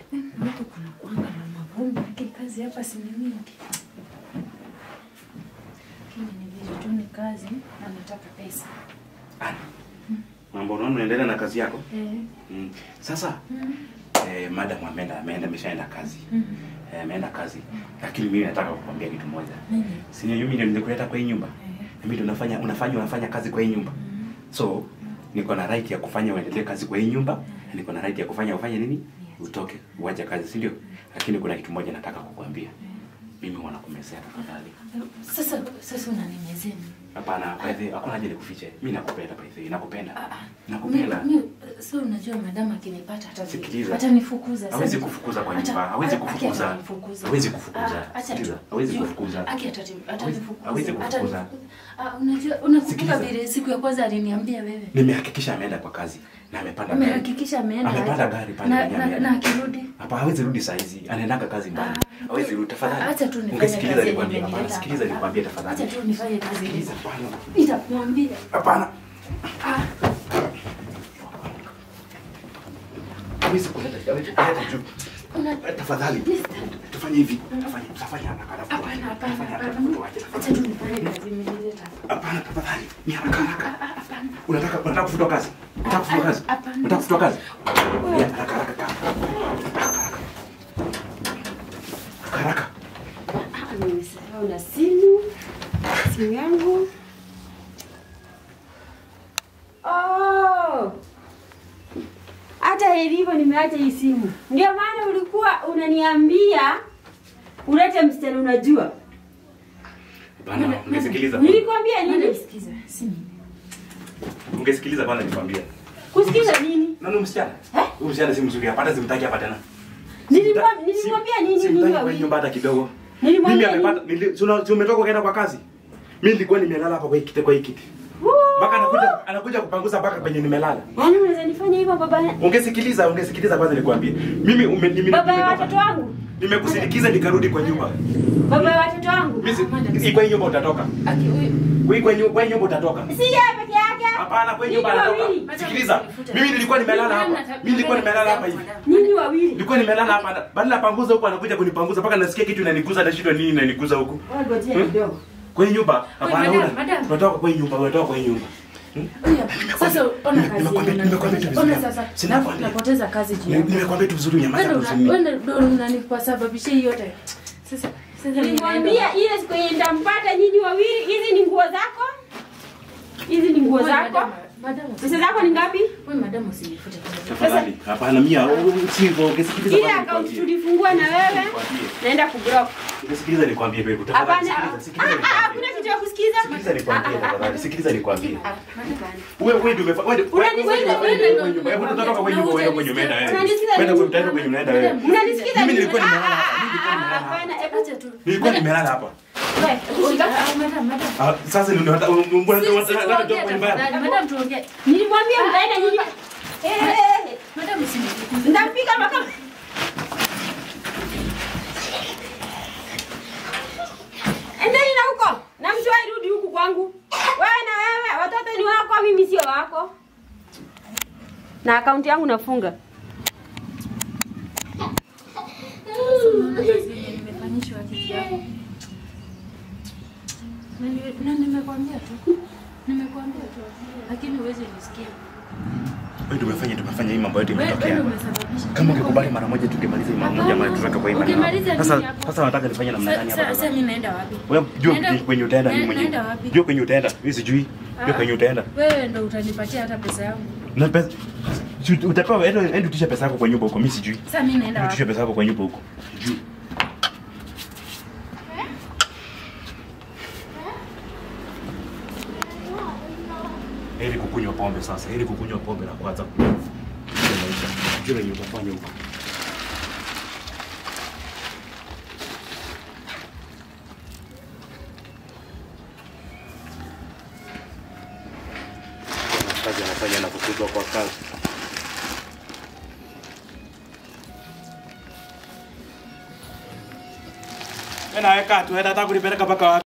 Huku kuna kuanga na mavumbi, lakini kazi hapa si ni mingi. Lakini ni vile tu ni kazi na nataka pesa. Ana. Mambo unaona unaendelea na kazi yako? Eh. Mm. Sasa Mm. eh, madam ameenda ameenda ameshaenda kazi. Mm. Eh, ameenda kazi. Lakini mimi nataka kukwambia kitu moja. Nini? Si ni mimi ndio nilikuleta kwa hii nyumba. Eh. Na mimi ndio nafanya unafanya unafanya kazi kwa hii nyumba. Mm. So niko na right ya kufanya uendelee kazi kwa hii nyumba. na Niko na right ya kufanya ufanye nini? Yes. Utoke uache kazi, si ndio? Lakini kuna kitu moja nataka kukwambia. Mimi wanakumezea tafadhali. Sasa sasa unanimezea nini? Hapana, by the way, hakuna haja nikufiche. Mimi nakupenda by the way, nakupenda. Ah, ah. Nakupenda. Mi- mi- So unajua madam akinipata hata Sikiliza. atanifukuza. Hawezi Sasa- kufukuza kwa Hata- nyumba, hawezi aki kufukuza. atanifukuza. Hawezi kufukuza. Ah, acha tu. Sikiliza, hawezi Juu, kufukuza. aki atati- atanifukuza. hawezi kufukuza. Atani- Ah, unajua unakumbuka Sikiliza. vile siku ya kwanza aliniambia wewe. Nimehakikisha ameenda kwa kazi na amepanda gari. Umehakikisha ameenda Amepanda aje? gari pale na, kwenye na, ameenda. na akirudi Hapa hawezi rudi saa hizi. Anaendanga kazi mbali. Ah, Hawezi rudi tafadhali. acha tu nifanye Ungesikiliza kazi nikwambie. yenye Hapana, imenileta sikiliza hapa. nikwambie acha tafadhali. tu nifanye kazi Sikiliza hii. hapana. Nitakwambia. Hapana. Ah, Hawezi kuleta, hawezi kuleta juu. una- Tafadhali. Tufanye hivi. Tafanye, tafanye haraka haraka. Hapana, hapana, Tafanye haraka hapana. tuache, Acha tafadhali. tu nifanye kazi imenileta hapa. Hapana, tafadhali. Ni haraka haraka. Ah, ah, hapana. Unataka unataka kufutwa kazi? Unataka kufutwa kazi? Hapana. Unataka kufutwa kazi? Ya, haraka haraka. Haraka haraka. Haraka. Ah, nimesahau na simu simu yangu Oh! hata ilivyo nimeacha hii simu ndio maana ulikuwa unaniambia ulete msichana unajua Hapana, ungesikiliza. nilikwambia Madam, nini sikiza, si mimi. Ungesikiliza kwanza nikwambia. kusikiza nini Nani msichana? Eh? Huyu msichana si mzuri hapa, hata simtaki hapa tena. Nilimwa- Simta- nilimwambia sim- nini nyinyi Simtaki kwa wawili nyumba hata kidogo. Mimi nilimwambia nini? amepata nili- si una- si umetoka ukaenda kwa kazi. Mimi nilikuwa nimelala hapa kwa hii kiti kwa hii kiti. Woo! Mpaka anakuja anakuja kupanguza mpaka penye nimelala. Yaani unaweza nifanya hivyo baba Ungesikiliza, ungesikiliza kwanza nikwambie. Mimi ume, nime, baba ya nimetoka- watoto wangu Nimekusindikiza nikarudi kwa nyumba. baba ya watoto wangu Mimi si- kwa hii nyumba utatoka. Aki, huyu- Kwa hii- kwa hii nyumba kwa hii nyumba utatoka. si yeye peke yake Hapana, kwa hii nyumba Nyinyi anatoka. wawili. Sikiliza. Mimi nilikuwa nimelala hapa. Mimi nilikuwa nimelala hapa hivi. nyinyi wawili Nilikuwa nimelala hapa. Badala ya panguza huko anakuja kunipanguza mpaka nasikia kitu inaniguza na shida nini inaniguza huko. Ngojea Hmm? kidogo. Kwa hii nyumba hapana madam, una. madam. Unatoka kwa hii nyumba, unatoka kwa hii nyumba. Huyu, Sasa ona kazi Nimekwambia- yenye nimekwambia tu unanifanya. vizuri. Ona sasa, Sinakwambia. napoteza kazi juu Ni- yako. Nimekwambia tu vizuri nyamaza Wewe tu ndo- usini. wewe ndo unanipasababishia hii yote. Sasa sasa Nilimwambia nimeenda. ile siku yenye nitampata nyinyi wawili, hizi ni nguo zako, hizi ni nguo Wewe, zako. madam, madam, Pesa zako ni ngapi? Wewe madam usinifute kazi. Tafadhali. Hapana mia, si hivyo, ungesikiliza Ile kwanza akaunti nikwambie. tulifungua na wewe, Nikwambie. naenda kublock. Ungesikiliza nikwambie baby. Tafadhali Hapana, sikiliza, ah, sikiliza ah, nikwambie. hakuna kitu ya kusikiza. Sikiliza nikwambie tafadhali. Sikiliza nikwambie. Ah, madam. Wewe wewe ndio umefa wewe wewe Unanisikiza? wewe wewe wewe nyumba. Hebu tunatoka kwa nyumba wewe kwenye umeenda wewe. Unanisikiza? Wewe ndio utaenda kwenye unaenda wewe. Unanisikiza? Mimi nilikuwa nini? nimelala Ah, hapa. Mimi nilikuwa ah, nimelala hapa. Hapana, hebu Acha tu. Nilikuwa nimelala hapa. wewe, hebu shika. Ah, madam, madam. Ah, sasa ndio unataka mbona Sisi unataka tuongee kutoka kwa nyumba yangu? tafadhali. Madam tuongee. Nilimwambia mtaenda nyinyi. Eh, eh, eh, Madam usinifute. Nitampiga mpaka Endeni na huko. Na msiwahi rudi huku kwangu. Wewe na wewe, watoto ni wako, mimi sio wako. Na akaunti yangu nafunga. Unaona kazi yenye nimefanyishwa akili yako. Na ni- na nimekwambia tu. Nimekwambia tu. Lakini huwezi nisikia. Wewe tumefanya tumefanya hii mambo yote Wewe wewe imetokea. ndio umesababisha. Kama ungekubali mara moja tungemaliza hii mara moja Hapana. mara tuweka kwa hii Ukimaliza maneno. nini Sasa hapo? sasa nataka nifanye namna gani Sa- hapa sa- Sasa sasa? mimi naenda wapi? Wewe jua Naenda- kwenye utaenda ni na- mwenyewe. naenda wapi? Jua kwenye utaenda. Mimi sijui. Jua Ah. kwenye utaenda. Wewe ndo utanipatia hata pesa yangu. Na pesa si utapewa enda enda utisha pesa yako kwa nyumba huko. Mimi sijui. Sasa mimi naenda Utisha wapi? pesa yako kwa nyumba huko. Sijui. Heri kukunywa pombe sasa. Heri kukunywa pombe na kuanza kunywa maisha. Jua yenye utafanya huko. kazi anafanya na kufutwa kwa kazi. Wewe nawe kaa tu, hata kunipeleka mpaka wapi?